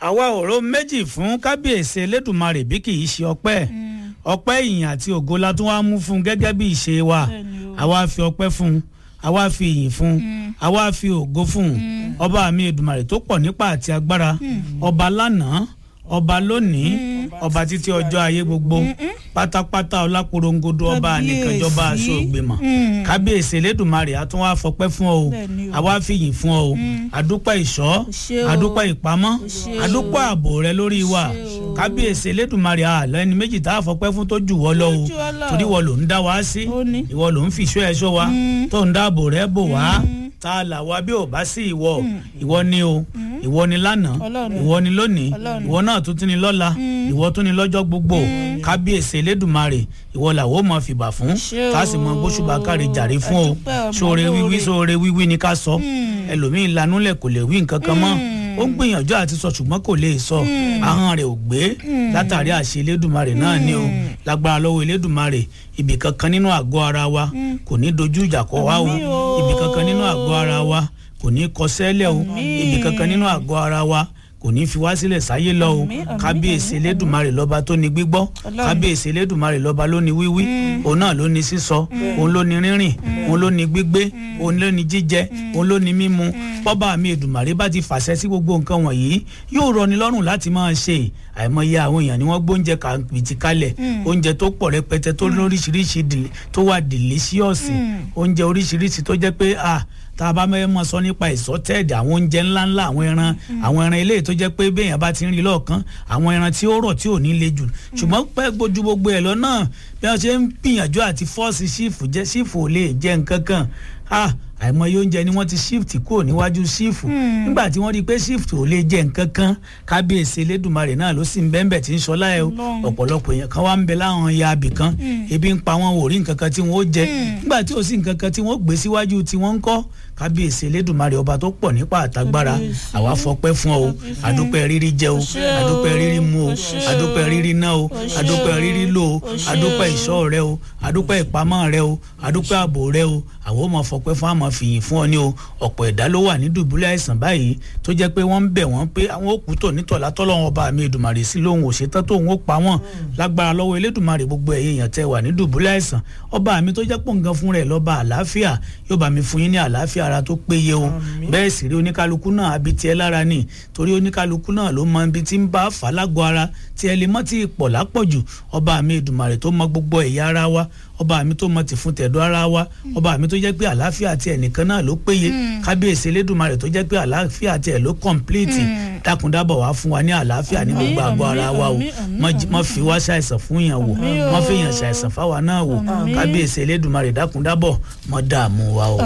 àwa òró méjì fún kábíyèsí elédùnmarè bí kì í ṣe ọpẹ́ ọpẹ́ ìyìn àti ògo la tún wá mú fún un gẹ́gẹ́ bí ìṣe wa àwa fi ọpẹ́ fún un àwa fi ìyìn fún un àwa fi ògo fún un ọba mi èdùmarè tó pọ̀ nípa àti agbára ọba lánàá ọba lónìí ọba títí ọjọ́ ayé gbogbo pátápátá ọláporongodo ọba ànìkànjọba aṣọ ògbìmọ̀ kábíyèsí elédùnmarè a tún wá fọpẹ́ fún ọ o àwa fi yìn fún ọ o àdúpẹ́ ìṣọ́ àdúpẹ́ ìpamọ́ àdúpẹ́ ààbò rẹ lórí wa kábíyèsí elédùnmarè àlọ́ ẹni méjì tá a fọpẹ́ fún tó jù wọ́ lọ o torí wọ́n ló ń dá wa sí ìwọ ló ń fìṣọ́ ẹ̀ṣọ́ wa tó ń dáàbò rẹ bò wá tá a là wá bí ò bá sí ìwọ ìwọ ni o ìwọ ni lánàá ìwọ ni lónìí ìwọ náà tún ti ní lọ́la ìwọ tún ní lọ́jọ́ gbogbo kábíyèsí elédùnmarè ìwọ làwọn ò mọ fìbà fún tá a sì mọ gbóṣùbà kárí jàre fún o sóore wíwí sóore wíwí ni ká sọ ẹlòmíín lanúlẹ̀ kò lè wí nǹkan kan mọ́ ó ń gbìyànjú àti sọ ṣùgbọ́n kò lè sọ ahọ́n rẹ̀ ò gbé látàrí àṣẹ elédùnmarè náà ni o lágbára lọ́wọ́ elédùnmarè ibì kankan nínú àgọ́ ara wa kò ní dojú ìjà kọ wá o ibì kankan nínú àgọ́ ara wa kò ní kọ sẹ́lẹ̀ o ibì kankan nínú àgọ́ ara wa kò ní fi wá sílẹ̀ sáyé lọ o kábíyèsí elédùnmarè lọ́ba tó ní gbígbọ́ kábíyèsí elédùnmarè lọ́ba ló ní wíwí òun náà ló ní sísọ òun ló ní rírìn òun ló ní gbígbé òun ló ní jíjẹ òun ló ní mímu bọ́bá mi èdùnmarè bá ti fàṣẹ sí gbogbo nǹkan wọ̀nyí yóò rọni lọ́rùn láti máa ṣe àìmọye àwọn èèyàn ni wọ́n gbóúnjẹ kàbìtì kalẹ̀ oúnjẹ tó pọ̀ rẹpẹtẹ tó lóríṣiríṣi tó wà dìlísíọ̀sì oúnjẹ oríṣiríṣi tó jẹ́ pé ah tá a bá mẹ́ mọ́ sọ nípa ìsọtẹ́ẹ̀dì àwọn oúnjẹ ńláńlá àwọn ẹran àwọn ẹran eléyìí tó jẹ́ pé béèyàn bá ti ń rí lọ́ọ̀kan àwọn ẹran tí ó rọ̀ tí ò ní le jù ṣùgbọ́n pẹ́ gbójú gbogbo ẹ̀ lọ náà bí wọ́n ṣe ń gbìyànjú àti fọ́ọ̀sì ṣífù jẹ́ ṣífù ò lè jẹ́ nǹkan kan àìmọye oúnjẹ ni wọ́n ti shift kúrò níwájú sífù nígbà tí wọ́n rí i pé shift ò lè jẹ́ nǹkan kan kábíyèsí elédùnmarè náà ló sì ń bẹ́ẹ̀ tí ń sọ láyé ọ̀pọ̀lọpọ̀ èèyàn kan wá ń bẹ láwọn ya abì kan ebi ń pa wọn ò rí nǹkan kan tí wọ́n ó jẹ nígbà tí ò sí nǹkan kan tí wọ́n gbé síwájú tí wọ́n ń kọ́ kábíyèsí elédùnmarè ọba tó pọ̀ nípa àtagbára àwa fọpẹ́ fún ọ o àdúpẹ́ rírí jẹ o àdúpẹ́ rírí mu o àdúpẹ́ rírí ná o àdúpẹ́ rírí lò o àdúpẹ́ ìṣọ́ rẹ o àdúpẹ́ ìpamọ́ rẹ o àdúpẹ́ ààbò rẹ o àwọn ò mọ fọpẹ́ fún àmọ́ fìyìn fún ọ ní o ọ̀pọ̀ ẹ̀dá ló wà ní dùbúlẹ̀ àìsàn báyìí tó jẹ́ pé wọ́n ń bẹ̀ wọ́n pé àwọn òkú tò nítọ̀lá tọ́lọ́wọ́n ọba mi èdùmàrè sí lóhun òṣètán tóun ó pa wọ́n lágbára lọ́wọ́ elédùmarè gbogbo ẹ̀yẹ èèyàn tẹ́ wà ní dùbúlẹ̀ àìsàn ọba mi tó jẹ́ pò nǹkan fún rẹ̀ lọ́ba àlàáfíà yóò bá mi fún yín ní àlàáfíà ara tó péye o bẹ́ẹ̀ sì rí oníkálukú náà àbí tiẹ̀ lára ni torí oníkálukú náà ló mọ ibi tí ń bá fà lágọ̀ ara tí ẹ lè mọ́ tí pọ̀ lápọ̀jù ọba mi èdùmàrè tó mọ gbogbo ẹ̀yà ara wa ọba mi tó mọ ti fún tẹ̀dọ̀ ara wa ọba mi tó jẹ́ pé àlàáfíà tiẹ̀ nìkan náà ló péye kábíyèsí elédùnmarè tó jẹ́ pé àlàáfíà tiẹ̀ ló kọ̀ǹpìlìtì dákúndábọ̀ wá fún wa ní àlàáfíà ní gbogbo àgọ́ ara wa o mọ́ fi wá ṣàìsàn fún yàn wò mọ́ fi yàn ṣàìsàn fáwa náà wò kábíyèsí elédùnmarè dákúndábọ̀ mọ́ dààmú wa o.